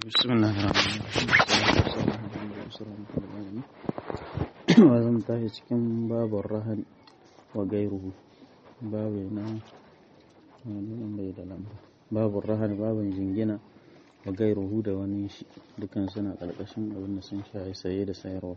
بسم الله الرحمن الرحيم وزن tashi cikin babin rahan wa gairuhu babu na bai da lamba babin rahan babin jingina wa gairuhu da wani shi dukan suna karkashin abin da sun shahi saye da sayarwa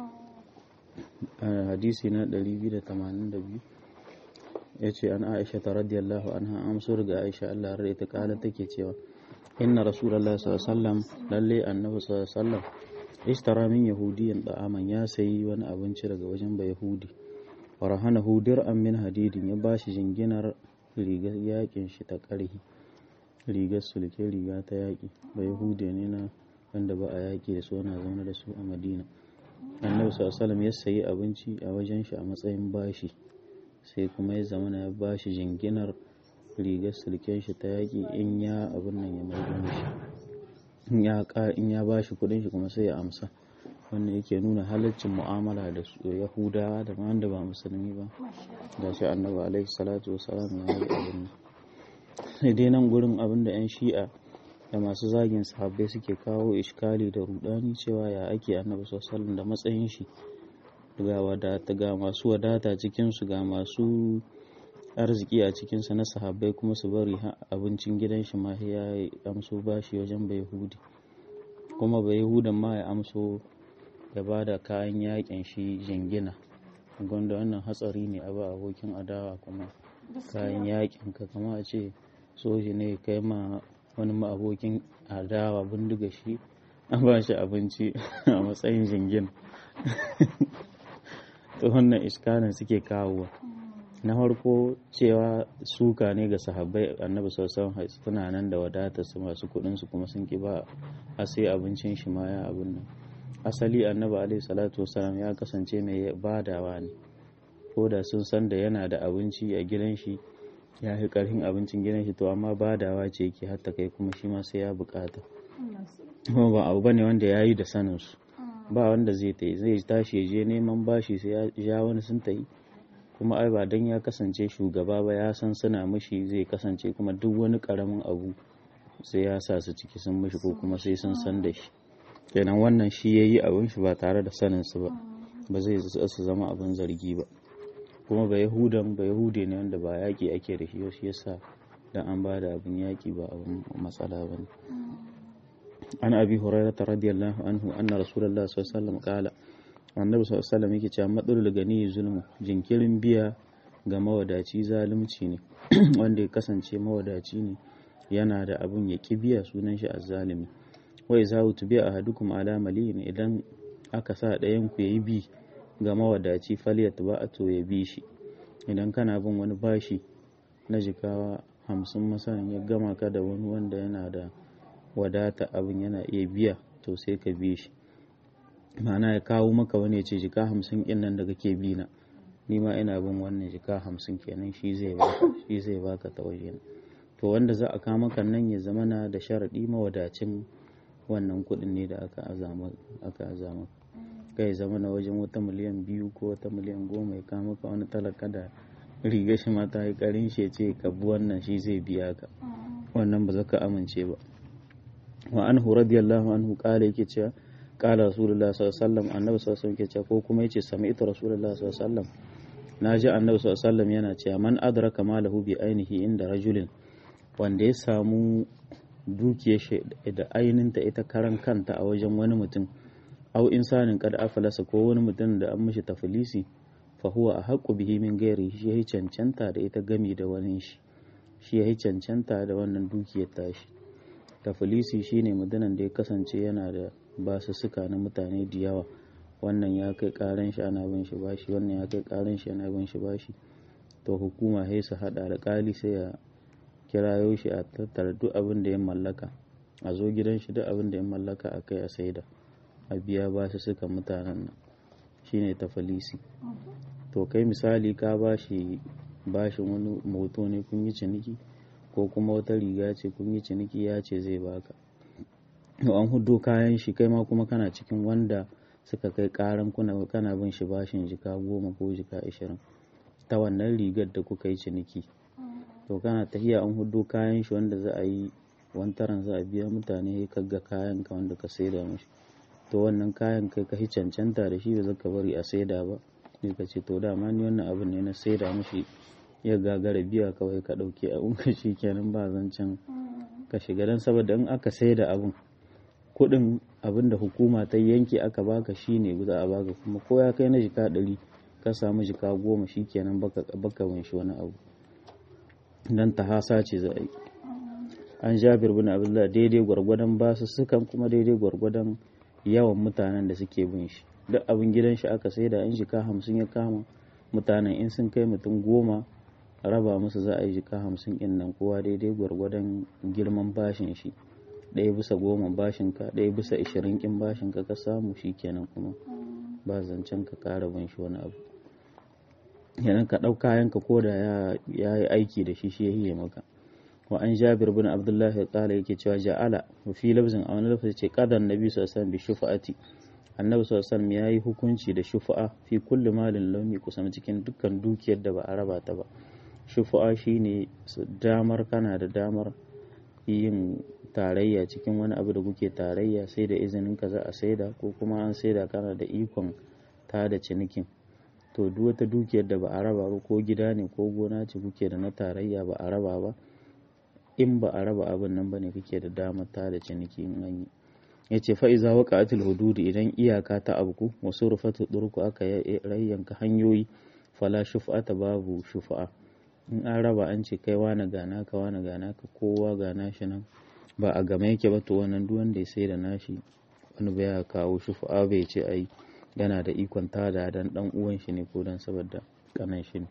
hadisi na 282 ya ce an aisha ta radiyallahu anha amso daga aisha allah rai ta kala take cewa inna rasulallah sallallahu lalle annabi sallallahu ishtara min yahudiyan da'aman ya sayi wani abinci daga wajen ba yahudi wa rahana hudir an min hadidin ya bashi jinginar rigar yakin shi ta karhi rigar sulke riga ta yaki ba yahudi ne na wanda ba a yaki da su ana zaune da su a madina annabi sallallahu ya sayi abinci a wajen shi a matsayin bashi sai kuma ya zama ya bashi jinginar rigar sulken shi ta yaƙi in ya abin nan ya maido mishi in ya ba shi kudin shi kuma sai ya amsa wannan yake nuna halaccin mu'amala da yahudawa da wanda ba musulmi ba da shi annabi alaihi salatu wasalam ya yi abin nan sai dai nan gurin abin da 'yan shi'a da masu zagin sahabbai suke kawo iskali da rudani cewa ya ake annabi sallallahu da matsayin shi ga wadata ga masu wadata cikinsu ga masu arziki a cikinsa na sahabbai kuma su bari abincin gidan shi ma ya amso bashi wajen bai hudi kuma bai hudan ma ya amso ya ba da kayan yakin shi jingina gwanda wannan hatsari ne a ba abokin adawa kuma kayan yakin ka kama a ce soji ne kai ma wani ma abokin adawa bindiga shi a ba shi abinci a matsayin jingina to wannan iskanin suke kawowa na farko cewa suka ne ga sahabbai annabi sallallahu alaihi suna nan da wadatar su masu kuɗin su kuma sun ki ba a sai abincin shi ma ya abin nan asali annabi alaihi salatu wasalam ya kasance mai badawa ne ko da sun san da yana da abinci a gidan shi ya fi karfin abincin gidan shi to amma badawa ce yake hatta kai kuma shi ma sai ya bukata kuma ba abu bane wanda ya yi da sanin su ba wanda zai zai tashi ya je neman bashi sai ya wani sun ta yi kuma ai ba dan ya kasance shugaba ba ya san suna mishi zai kasance kuma duk wani karamin abu sai ya sa su ciki sun mishi ko kuma sai sun san da shi kenan wannan shi yayi abin shi ba tare da sanin su ba ba zai su zama abin zargi ba kuma ba yahudan ba yahude ne wanda ba yaki ake da shi shi yasa dan an ba da abin yaki ba abin matsala bane an abi hurairah radiyallahu anhu anna rasulullahi sallallahu alaihi wasallam qala annabi sallallahu alaihi wasallam yake cewa matsalul gani zulmu jinkirin biya ga mawadaci zalunci ne wanda ya kasance mawadaci ne yana da abun ya ki biya sunan shi azzalimi wai za tu biya ahadukum ala maliyin idan aka sa ɗayan ku yayi bi ga mawadaci falyat ba a to ya bi shi idan kana bin wani bashi na jikawa hamsin masanin ya gama ka da wani wanda yana da wadata abin yana iya biya to sai ka bi shi ma'ana ya kawo maka wani ya ce jika hamsin ɗin nan da kake bi na ni ma ina bin wannan jika hamsin kenan shi zai baka shi zai baka ta waje to wanda za a kawo maka nan ya zama na da sharaɗi mawadacin wannan kuɗin ne da aka azama aka azama kai zama na wajen wata miliyan biyu ko wata miliyan goma ya kawo maka wani talaka da riga shi ma ta yi ƙarin shi ce ka bi wannan shi zai biya ka wannan ba za ka amince ba wa anhu radiyallahu anhu kala yake cewa kala rasulullah sallallahu alaihi wasallam annabi sallallahu alaihi wasallam ko kuma yace sami'tu rasulullah sallallahu alaihi wasallam naji annabi sallallahu alaihi wasallam yana cewa man adraka malahu bi ainihi inda rajulin wanda ya samu dukiyar shi da aininta ita karan kanta a wajen wani mutum au insanin kad afalasa ko wani mutum da an mishi tafilisi fa huwa ahqqu bihi min ghairi shi yayi cancanta da ita gami da wani shi shi yayi cancanta da wannan dukiyar tashi tafilisi shine mutumin da ya kasance yana da basussuka na mutane da yawa wannan ya kai karan shi ana bin shi bashi wannan ya kai karan shi ana bin shi bashi to hukuma sai su hada da kali sai ya kirayo shi a tattara duk abin da ya mallaka a zo gidan shi duk abin da ya mallaka a kai a saida a biya basussuka mutanen nan shine tafilisi to kai misali ka bashi bashin wani moto ne kun yi ciniki ko kuma wata riga ce kun yi ciniki ya ce zai baka an hudo kayan shi kai ma kuma kana cikin wanda suka kai karan kuna kana bin shi bashin jika goma ko jika ashirin ta wannan rigar da kuka yi ciniki to kana tahiya an hudo kayan shi wanda za a yi wantaran za a biya mutane ka ga kayan ka wanda ka saida mashi to wannan kayan kai ka cancanta da shi ba zaka bari a saida ba sai ka ce to dama ni wannan abin ne na saida mashi ya gagara biya kawai ka ɗauke a unka shi kenan ba zancen ka shiga don saboda in aka saida abin kuɗin abin da hukuma ta yanke aka baka shi ne za a baka kuma ko ya kai na jika ɗari ka samu jika goma shi kenan baka shi wani abu don ta hasa ce za a yi an jabir bin abdullah daidai gwargwadon basu sukan kuma daidai gwargwadon yawan mutanen da suke bin shi duk abin gidan shi aka sai da in jika hamsin ya kama mutanen in sun kai mutum goma raba musu za a yi jika hamsin in nan kowa daidai gwargwadon girman bashin shi ɗaya bisa goma bashin ka ɗaya bisa ishirin kin bashin ka ka samu shi kenan kuma ba zancen ka ƙara bin shi wani abu yanan ka ɗau kayan ka ko da ya yi aiki da shi shi ya hiye maka wa an jabir bin abdullah ya kala yake cewa ja'ala wa fi lafzin a wani lafzin ce qadan nabi sallallahu alaihi bi shufa'ati annabi sallallahu alaihi ya yi hukunci da shufa'a fi kulli malin launi kusan cikin dukkan dukiyar da ba a raba ta ba shufa'a shine damar kana da damar yin tarayya cikin wani abu da kuke tarayya sai da izinin ka za a saida ko kuma an saida kana da ikon ta da cinikin to duk wata dukiyar da ba a raba ba ko gida ne ko gona ce kuke da na tarayya ba a raba ba in ba a raba abin nan bane kake da damar ta da ciniki in an yi yace fa iza waqa'atil hudud idan iyaka ta abku wasu rufatu durku aka rayyanka hanyoyi fala shuf'ata babu shufa'a in an raba an ce kai wani gana ka wani gana ka kowa gana shi nan ba a game yake ba to wannan duk wanda ya sai da nashi wani baya kawo shufa'a bai ce ai yana da ikon tada dan dan uwan shi ne ko dan saboda kanan shi ne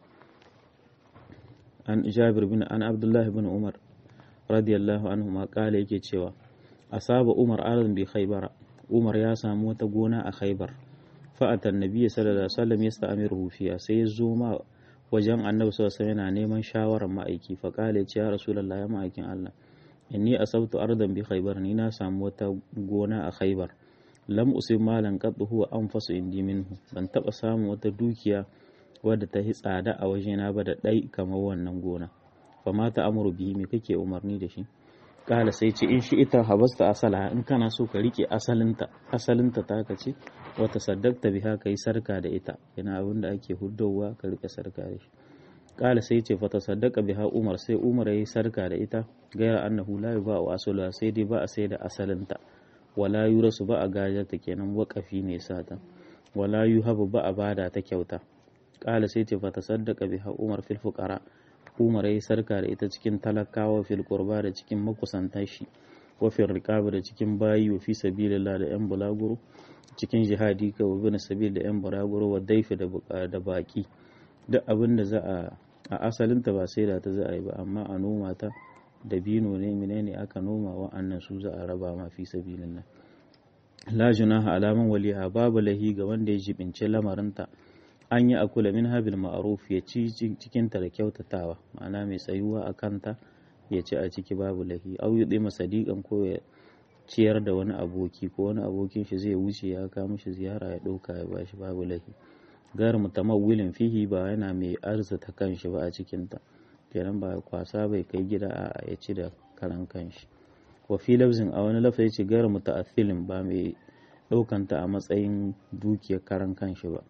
an Jabir bin an Abdullah bin Umar radiyallahu anhu ma kala yake cewa asaba Umar arzun bi Khaybar Umar ya samu wata gona a Khaybar fa'atan nabiyyi sallallahu alaihi wasallam yasta'miruhu fiha sai ya zo ma wajen annabi sallallahu alaihi yana neman shawarar ma'aiki fa kala ya rasulullahi ya ma'aikin Allah inni asabtu ardan bi Khaybar ni na samu wata gona a Khaybar lam usib malan qad huwa anfasu indi minhu ban taba samu wata dukiya wadda ta yi tsada a wajena ba da ɗai kamar wannan gona fa ma ta amuru bihi me kake umarni da shi kala sai ce in shi ita habasta asala in kana so ka rike asalinta asalinta ta ka ce wata saddakta biha kai sarka da ita yana abin da ake huddowa ka rike sarka da shi kala sai ce fata saddaka biha umar sai umar yayi sarka da ita gaira annahu la yuba wa asala sai dai ba a sai da asalinta wala yurasu ba a gajarta kenan wakafi ne sata wala yuhabu ba a bada ta kyauta kala sai ce fata saddaka biha umar fil fuqara umar yayi sarka da ita cikin talakawa fil qurba da cikin makusantan shi wa fil riqab da cikin bayi wa fi sabilillah da yan bulaguro cikin jihadi ka wa bin sabil da yan bulaguro wa daifi da da baki duk abin da za a a asalin ta ba sai da ta za a yi ba amma a noma ta da bino ne menene aka noma wa'annan su za a raba ma fi sabilillah la junaha alaman waliha babu lahi ga wanda ya jibince lamarinta an yi akula min habil ma'aruf ya ci cikinta da kyautatawa ma'ana mai tsayuwa a kanta ya ci a ciki babu lahi au yi masa sadiqan ko ya ciyar da wani aboki ko wani abokin shi zai wuce ya kawo mishi ziyara ya ɗauka ya bashi babu lahi gar mutamawwilin fihi ba yana mai arzata kanshi ba a cikinta kenan ba kwasa bai kai gida a ya ci da karan kanshi wa fi lafzin a wani lafa ya ce gar muta'athilin ba mai ɗaukanta a matsayin dukiyar karan kanshi ba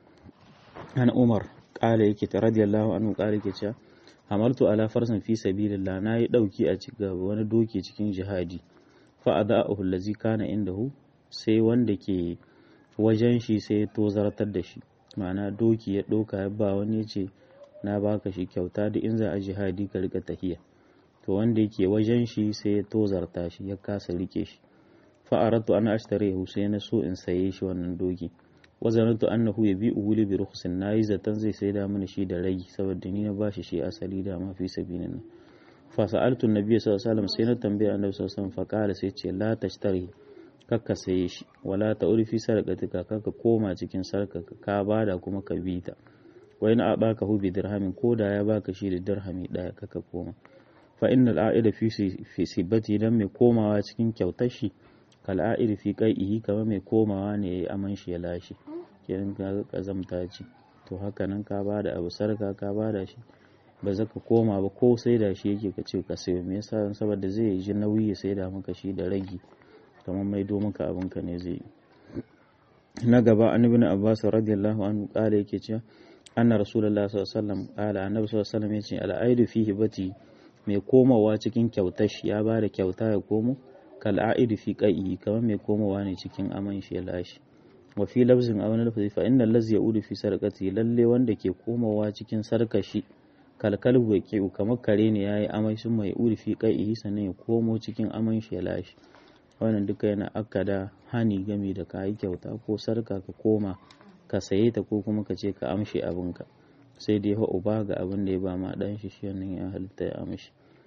an umar ƙala yake ta radiyallahu anhu ƙala yake cewa hamaltu ala farsan fi sabilillah na yi ɗauki a cikin wani doki cikin jihadi fa ada'ahu allazi kana indahu sai wanda ke wajen shi sai ya tozartar da shi ma'ana doki ya ɗauka ya ba wani ya ce na baka shi kyauta da in za a jihadi ka rika tahiya to wanda yake wajen shi sai ya tozarta shi ya kasa rike shi fa aratu ana ashtare sai na so in saye shi wannan doki wazanantu annahu yabi'uhu li bi rukhsin nayi zatan zai saida mana shi da ragi saboda ni na bashi shi asali da ma fi sabilin fa sa'altu an-nabiy sallallahu alaihi wasallam sai na tambaye annabi sallallahu alaihi wasallam fa qala sai ce la tashtari kakka saye shi wala ta'uri fi sarqatika kakka koma cikin sarkaka ka bada kuma ka bi ta wa in abaka hu bi dirhamin ko da ya baka shi da dirhami daya kakka koma fa innal a'ida fi fi sibati dan mai komawa cikin kyautar shi kal'a'ir fi qai'ihi kamar mai komawa ne yayi aman shi ya lashe kenan ka kazamta ce to haka nan ka bada abu sarka ka bada shi ba za ka koma ba ko sai da shi yake ka ce ka sayo me yasa saboda zai ji nauyi ya sai da maka shi da ragi kamar maido maka abinka ne zai yi na gaba an ibn abbas radiyallahu anhu kala yake cewa anna rasulullahi sallallahu alaihi wasallam kala annabi sallallahu alaihi wasallam yace al-aidu fi hibati mai komawa cikin kyautar shi ya bada kyauta ya komo kal aidu fi qai'i kamar mai komawa ne cikin aman shi ya lashi wa fi lafzin aw na lafzi fa innal ladzi yaudu fi sarqati lalle wanda ke komawa cikin sarkashi kalkalbu ya ke kamar kare ne yayi amai sun mai uri fi qai'i sannan ya komo cikin aman shi ya lashi wannan duka yana akada hani game da ka yi kyauta ko sarka ka koma ka saye ta ko kuma ka ce ka amshe abinka sai dai fa uba ga abin da ya ba ma dan shi shi wannan ya halitta ya amshi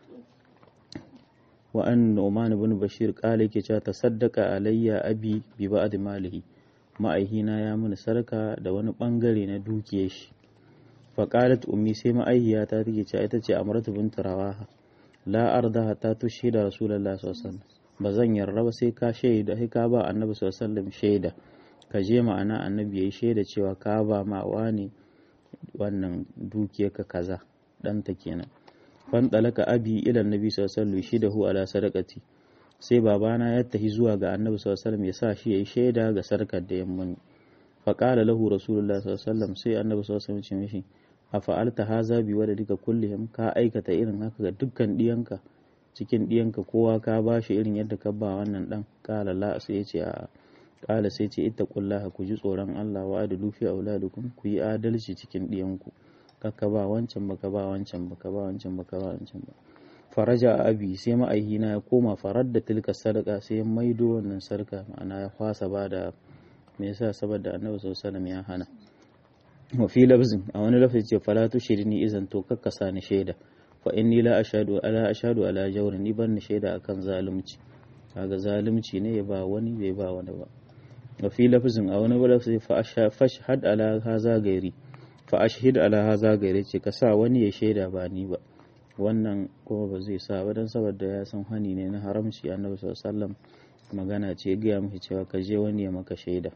wa an Nu'man ibn Bashir kala yake cewa tasaddaqa alayya abi bi ba'd malihi ma'aihina ya mini sarka da wani bangare na dukiyar shi fa qalat ummi sai ma'aihiyata take cewa ita ce Amratu bint Rawaha la arda hatta tushhida rasulullahi sallallahu alaihi wasallam ba zan yarda ba sai ka shaida sai ka ba annabi sallallahu alaihi wasallam shaida ka je ma'ana annabi yayi shaida cewa ka ba ma wani wannan dukiyarka kaza ɗanta kenan fan dalaka abi ila annabi sallallahu alaihi wasallam shidahu ala sadaqati sai babana ya tafi zuwa ga annabi sallallahu alaihi wasallam ya sa shi yayi shaida ga sarkar da yamman fa qala lahu rasulullahi sallallahu alaihi wasallam sai annabi sallallahu alaihi wasallam ya ce mishi afa'alta haza bi duka kullihim ka aikata irin haka ga dukkan diyanka cikin ɗiyanka kowa ka ba shi irin yadda ka ba wannan ɗan ƙala la sai ya ce a ƙala sai ce ita kullaha ku ji tsoron Allah wa adalu fi auladukum ku yi adalci cikin ɗiyanku ka ba wancan ba ka ba wancan ba ka ba wancan ba ka ba wancan ba faraja abi sai ma'aihina ya koma farar da tilka sadaka sai ya maido wannan sarka ma'ana ya kwasa ba da me yasa saboda annabi sallallahu alaihi wasallam ya hana wa fi lafzin a wani lafazi ce fala tushrini izan to kakkasa ni shaida fa inni la ashhadu ala ashhadu ala jawrin ni ban shaida akan zalunci kaga zalunci ne ya ba wani bai ba wani ba wa fi lafzin a wani lafzi fa fashhad ala haza gairi fa ashhid ala haza gairi ce ka sa wani ya shaida ba ni ba wannan kuma ba zai sa ba dan saboda ya san hani ne na haramci annabi sallallahu alaihi wasallam magana ce ga mishi cewa ka je wani ya maka shaida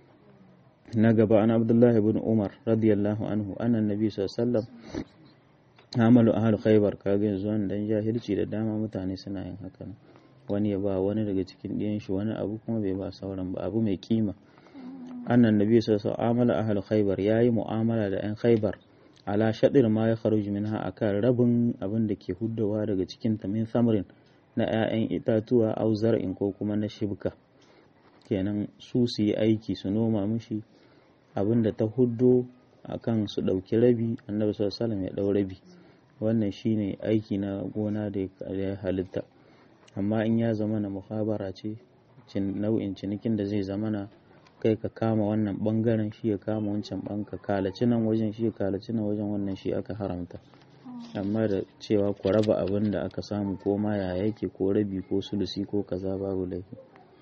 na gaba an abdullahi ibn umar radiyallahu anhu annan nabi sallallahu alaihi wasallam amalu ahal khaybar kaga yanzu dan jahilci da dama mutane suna yin haka wani ya ba wani daga cikin ɗiyan shi wani abu kuma bai ba sauran ba abu mai kima annan nabi sallallahu alaihi wasallam ahal khaybar yayi mu'amala da yan khaybar ala shadir ma ya kharuj minha akan rabin abin da ke huddawa daga cikin ta min samrin na 'ya'yan itatuwa au zar'in ko kuma na shibka kenan su su yi aiki su noma mishi abin da ta huddo akan su ɗauki rabi annabi sallallahu alaihi wasallam ya ɗau rabi wannan shine aiki na gona da ya halitta amma in ya zama na muhabara ce nau'in cinikin da zai zama na kai ka kama wannan bangaren shi ya kama wancan ban ka kalaci nan wajen shi ya kalaci nan wajen wannan shi aka haramta amma da cewa ku raba abin da aka samu ko ma ya yake ko rabi ko sulusi ko kaza babu laifi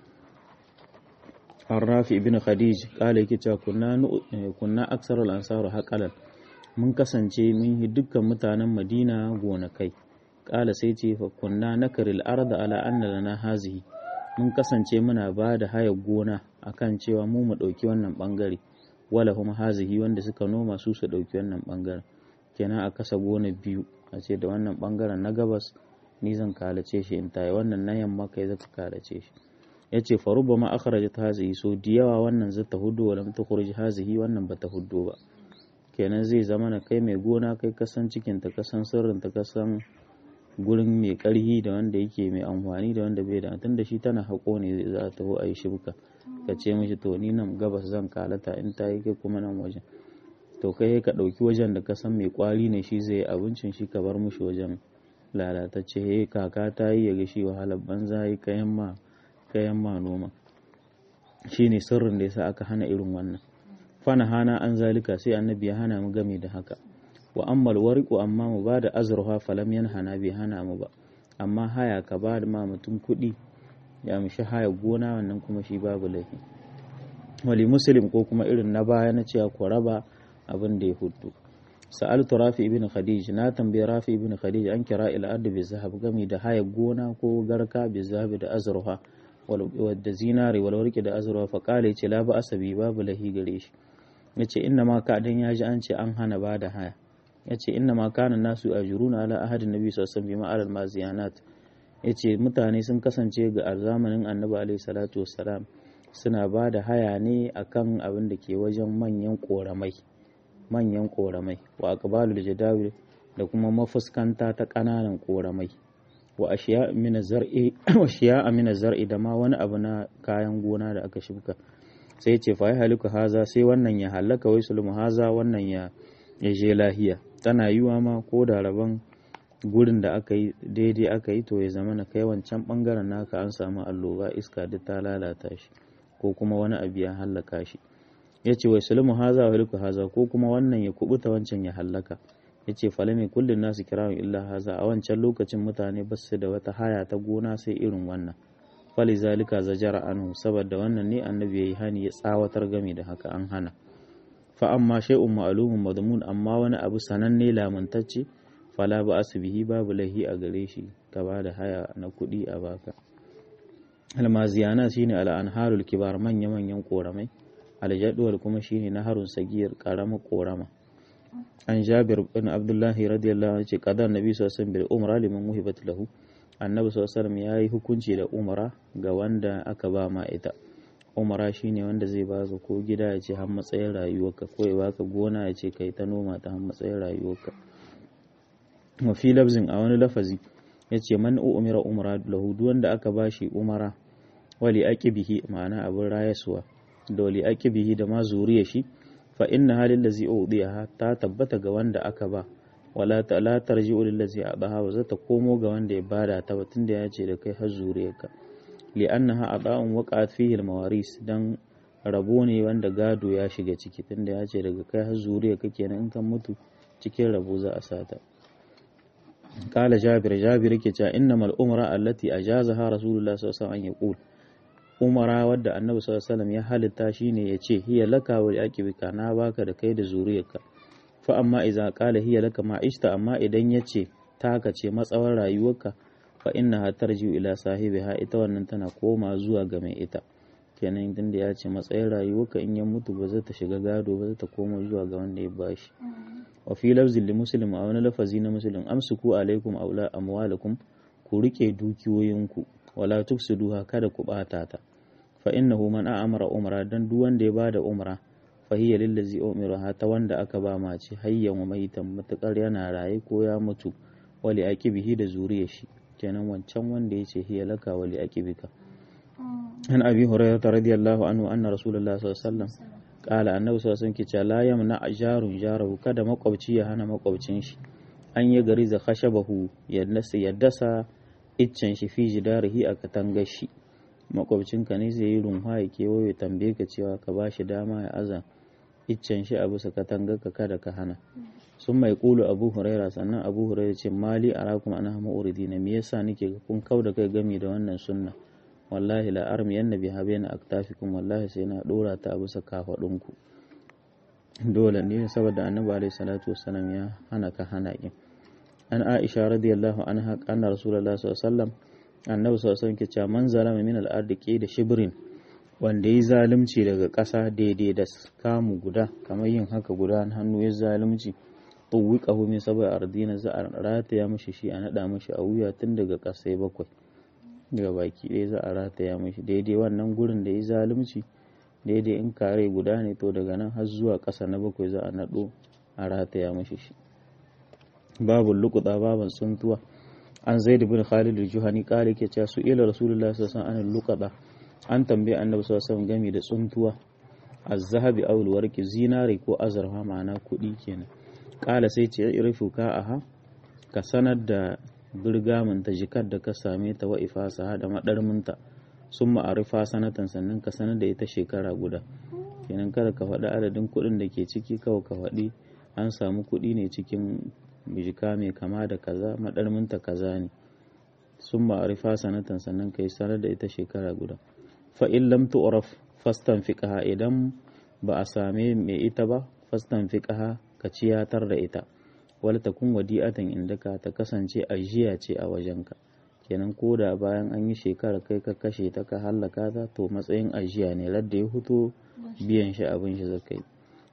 Arrafi ibn Khadij kala yake cewa kunna kunna aksarul ansaru haqalan mun kasance mun yi dukkan mutanen Madina gonakai kala sai ce fa kunna nakaril arda ala anna lana hazihi mun kasance muna ba da haya gona akan cewa mu mu dauki wannan bangare wala kuma hazihi wanda suka noma su su dauki wannan bangaren kenan a kasa gona biyu a ce da wannan bangaren na gabas ni zan kalace shi in tayi wannan na yamma kai zaka kalace shi ya ce faruba ma akhrajat hazihi so da yawa wannan zai ta hudu walam tukhruj hazihi wannan ba ta hudu ba kenan zai zama na kai mai gona kai kasan cikin ta kasan sirrin ta kasan gurin mai karhi da wanda yake mai amfani da wanda bai da tun da shi tana haƙo ne za ta ho a yi shibka ka ce mishi to ni nan gabas zan kalata in ta yi kai kuma nan wajen to kai ka ɗauki wajen da kasan mai kwari ne shi zai abincin shi ka bar mushi wajen lalatacce he kaka ta yi ya ga shi wahalar banza yi kayan ma kayan ma noma shine sirrin da yasa aka hana irin wannan fana hana an zalika sai annabi ya hana mu game da haka wa ammal wariqu amma mu ba da azruha falam yanhana bai hana mu ba amma haya ka ba da ma mutum kuɗi ya mishi haya gona wannan kuma shi babu laifi wali muslim ko kuma irin na baya na cewa ku raba abin da ya hudu sa'altu rafi ibn khadij na tambayi rafi ibn khadij an kira ila ard bi zahab gami da haya gona ko garka bi zahab da azruha wadda zinari wal warki da azruha fa kale ce la ba asabi babu lahi gare shi yace inna ma ka dan yaji an ce an hana ba da haya yace inna ma kana nasu ajruna ala ahadin nabi sallallahu alaihi wasallam bima alal maziyanat yace mutane sun kasance ga zamanin annabi alaihi salatu wassalam suna ba da haya ne akan abin da ke wajen manyan koramai manyan koramai wa aqbalul jadawil da kuma mafuskanta ta ƙananan koramai wa ashiya min zar'i wa ashiya min zar'i da ma wani abu na kayan gona da aka shuka sai ce fa haliku haza sai wannan ya halaka wai sulmu haza wannan ya ya je lahiya tana yiwa ma ko da rabon gurin da aka yi daidai aka yi to ya zama na kai wancan bangaren naka an samu alloba iska duk ta lalata shi ko kuma wani abu ya hallaka shi ya ce wai sulmu haza wa haliku haza ko kuma wannan ya kubuta wancan ya hallaka ya ce falame kullum nasu kirawun illa haza a wancan lokacin mutane ba su da wata haya ta gona sai irin wannan fali zalika zajara anhu saboda wannan ne annabi yayi hani ya tsawatar game da haka an hana fa amma shay'un ma'lumun madmun amma wani abu sananne lamantacce fala ba asbihi babu lahi a gare shi ka ba da haya na kuɗi a baka almaziyana shine al'anharul kibar manya manyan koramai aljadwal kuma shine naharun sagiyar karamar korama an jabir bin abdullahi radiyallahu anhu ce qadar nabi sallallahu alaihi wasallam bil umra liman muhibat lahu annabi sallallahu ya yi hukunci da umara ga wanda aka ba ma ita umara shine wanda zai baka ko gida ya ce har matsayin rayuwarka ko ya baka gona ya ce kai ta noma ta har matsayin rayuwarka wa fi lafzin a wani lafazi ya ce man umira umara lahu duk wanda aka ba shi umara wali aqibihi ma'ana abin rayaswa da wali aqibihi da ma zuriya shi fa inna halil ladzi udiyaha ta tabbata ga wanda aka ba wala ta la tarji'u lillazi adaha wa zata komo ga wanda ya bada ta batun da ya ce da kai har zuriyarka li annaha ada'un waqa'at fihi al-mawaris dan rabo ne wanda gado ya shiga ciki tunda ya ce daga kai har zuriyarka kenan in kan mutu cikin rabo za a sata kala jabir jabir yake cewa innamal umra allati ajazaha rasulullah sallallahu alaihi wasallam an yaqul umara wadda annabi sallallahu alaihi wasallam ya halitta shine ya ce hiya laka wa liaqibika na baka da kai da zuriyarka fa amma iza qala hiya laka ma ishta amma idan yace taka ce matsawar rayuwarka fa innaha tarji'u ila sahibiha ita wannan tana koma zuwa ga mai ita kenan idan da ya ce matsayin rayuwarka in ya mutu ba zai ta shiga gado ba zai ta koma zuwa ga wanda ya bashi wa fi lafzin li muslim a wani lafazi na muslim amsuku alaikum aula amwalakum ku rike dukiyoyinku wala tufsiduha kada ku bata ta fa innahu man a'amara umra dan duk wanda ya bada umra fahiyya lillazi umiruha ta wanda aka ba mace hayyan wa maitan matukar yana raye ko ya mutu wali aqibihi da zuriyar shi kenan wancan wanda yace hiya laka wali aqibika an abi hurairah radiyallahu anhu anna rasulullah sallallahu alaihi wasallam qala annabi sallallahu alaihi wasallam la yamna jarun jarahu kada makwabci ya hana makwabcin shi an yi gari za khashabahu yadda ya dasa iccen shi fi jidarihi a katangar shi makwabcinka ne zai yi runwa ya kewaye tambaye ka cewa ka ba shi dama ya aza iccen shi a bisa katangar ka kada ka hana sun mai kulu abu huraira sannan abu huraira ce mali arakum ana ma'uridi na me yasa nake kun kau da kai gami da wannan sunna wallahi la armi yanna bi habena aktafikum wallahi sai na dora ta a bisa kafadunku dole ne saboda annabi alaihi salatu wassalam ya hana ka hana kin an aisha radiyallahu anha anna rasulullahi sallallahu alaihi wasallam annabi sallallahu alaihi wasallam ke cewa man zalama min al-ardi da shibrin wanda yi zalunci daga ƙasa daidai da kamu guda kamar yin haka guda hannu ya zalunci tuwiqahu min sab'i ardina za a rataya mishi shi a nada mishi a wuya tun daga ƙasai bakwai daga baki ɗaya za a rataya mishi daidai wannan gurin da ya zalunci daidai in kare guda ne to daga nan har zuwa ƙasa na bakwai za a naɗo a rataya mishi shi babu lukuta baban tsuntuwa an zaid bin khalid al-juhani kare ke cewa su ila rasulullahi sallallahu alaihi wasallam luqada an tambaye annabi sallallahu alaihi wasallam game da tsuntuwa az-zahabi aw al-warqi zinari ko azurfa ma'ana kuɗi kenan kala sai ce irifu ka aha ka sanar da birgamin ta jikar da ka same ta wa ifasa da madarminta sun ma'arifa sanatan sannan ka sanar da ita shekara guda kenan kada ka faɗi adadin kuɗin da ke ciki kawai ka faɗi an samu kuɗi ne cikin jika mai kama da kaza madarminta kaza ne sun ma'arifa sanatan sannan ka yi sanar da ita shekara guda fa'in lam tu'raf fastan fiqaha idan ba a same mai ita ba fastan fiqaha ka ciyatar da ita wala takun wadi'atan indaka ta kasance ajiya ce a wajenka kenan ko da bayan an yi shekara kai ka kashe ta ka hallaka ta to matsayin ajiya ne ladda ya fito biyan shi abin shi zaka yi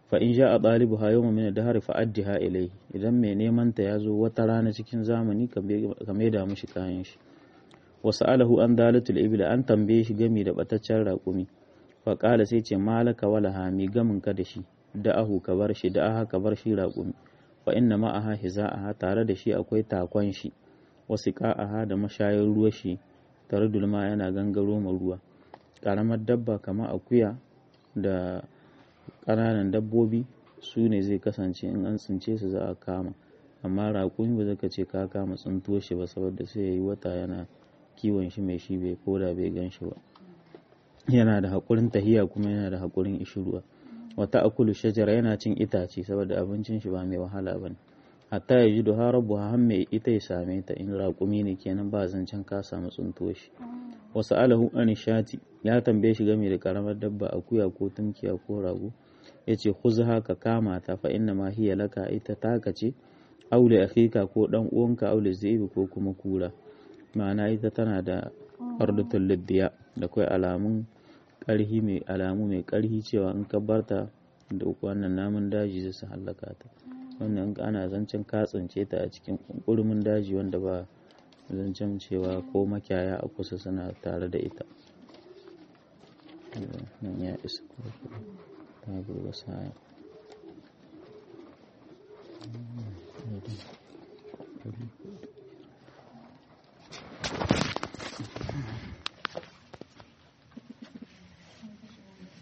fa in ja a ɗalibu ha yawma min dahar fa addiha ilai idan mai neman ta ya zo wata rana cikin zamani ka maida mishi kayan shi wasu alahu an dalatul ibil an tambaye shi gami da bataccen raƙumi fa ƙala sai ce malaka wala hami gamin ka da shi da ahu ka bar shi da aha ka bar shi raƙumi fa inna ma aha hiza'aha tare da shi akwai takon shi wasu ƙa'aha da mashayar ruwa shi tare dulma yana gangaro ma ruwa ƙaramar dabba kamar akuya da ƙananan dabbobi su ne zai kasance in an tsince su za a kama amma raƙumi ba zaka ce ka kama tsintuwa shi ba saboda sai ya yi wata yana kiwon shi mai shi bai koda bai gan shi ba yana da haƙurin tahiya kuma yana da haƙurin ishiruwa wata akulu shajara yana cin itace saboda abincin shi ba mai wahala ba ne hatta ya ji da harabu har mai ita ya same ta in raƙumi ne kenan ba zancen ka samu tsintuwa shi wasu alahu an shati ya tambaye shi game da karamar dabba akuya ko tumkiya ko rago ya ce khuzha ka kama ta fa inna ma hiya laka ita taka ce aule akhika ko dan uwanka aule zaibi ko kuma kura ma'ana ita tana da ardatul liddiya da kai alamun karhi mai alamu mai karhi cewa in ka barta da wannan namun daji zai su hallaka ta wannan ana zancen katsince ta a cikin kurmin daji wanda ba zancen cewa ko makiyaya a kusa suna tare da ita nan ya isa ta gurgasa